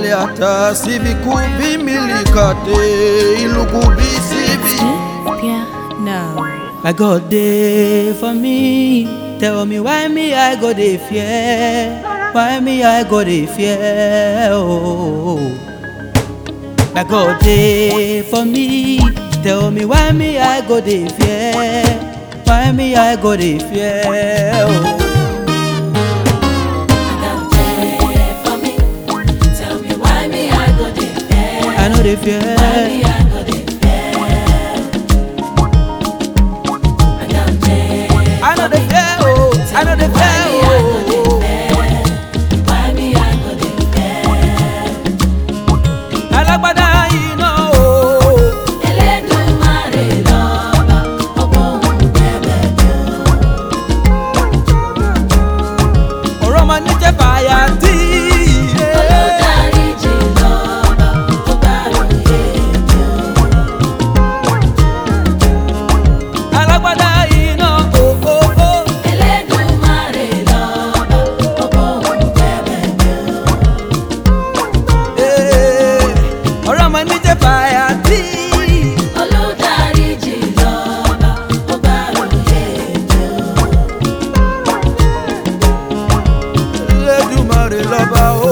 hata sivikuvimilikate ilukubisivi Piano. My God dey for me. Tell me why me I go dey fear? Why me I go dey fear? Oh. My God dey for me. Tell me why me I go dey fear? Why me I go dey fear? Oh. I know dey fear. I know dey fear. Oh. I know dey fear. Oh. Alágbádá iná o. ọ̀rọ̀ máa ní jẹ́ fàyà tí. alágbádá iná o. o, o. Eh, ọ̀rọ̀ máa ní jẹ́ fàyà tí. Elédùmarè lọ́ba o.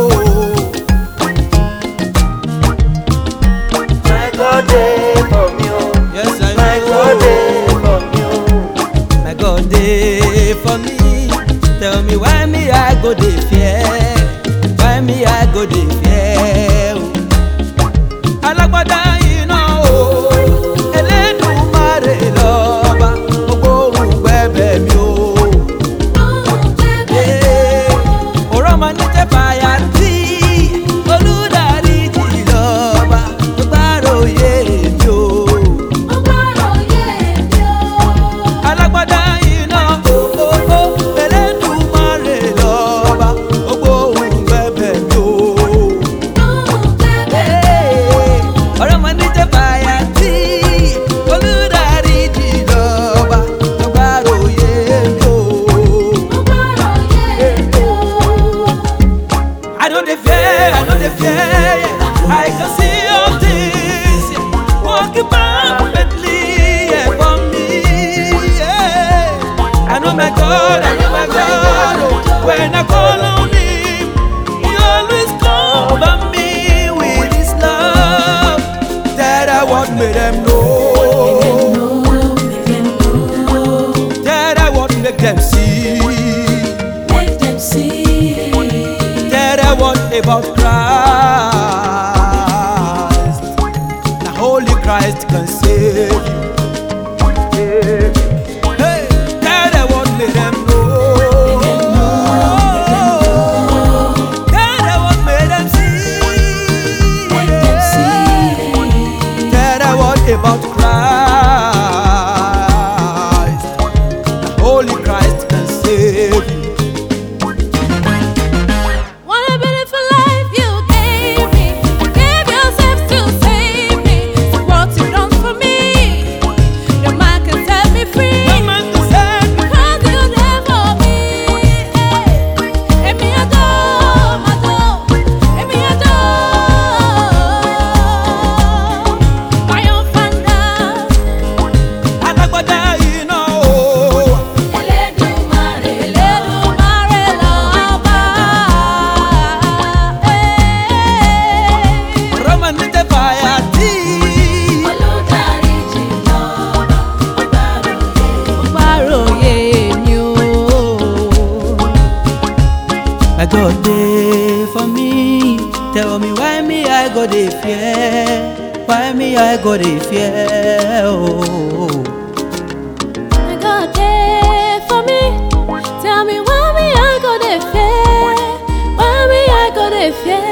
My God dey for me, oh. Yes, I My know. God dey for me, oh. My God dey for me. Tell me why me I go dey fear? Why me I go dey fear? oh. Alágbádá iná o. Elédùmarè lọ́ba. Gbogbo ohun gbẹ̀bẹ̀ mi o. Eh, ọ̀rọ̀ máa ní jẹ́ fàyà tí. Olùdarí jì lọ́ba. Gbogbo àròyé mi o. alágbádá iná òkòkò Elédùmarè lọ́ba gbogbo ohun bẹ̀bẹ̀ mi o. ọ̀rọ̀ mọ ní jẹ́ fàyà tí olùdarí jì lọ́ba gbogbo àròyé mi o. I no dey fear, I no dey fear, yeah. I can see all things yeah. working perfectly yeah, for me. Yeah. I know my God, I know my God. Oh, when I call on Him, He always cover me with His love. That I want make them know. That I want make them see. That I want about Christ. The Holy Christ can save you. Hey, that I want make them know. That I want make them see. That I want about Christ. The Holy Christ can save you. What a beautiful life you gave me. You gave yourself to save me. So what you done for me? No man can set me free. No man can save me. Cause you there for me. Emi adore, adore. Emi adore. Triumphant Alágbádá iná o. Elédùmarè lọ́ba. Roma ní tẹ fàyà tí. Gbàròyé mi o. My God dey for me. Tell me why me I go dey fear? Why me I go dey fear? Oh. My God dey for me. Tell me why me I go dey fear? Why me I go dey fear?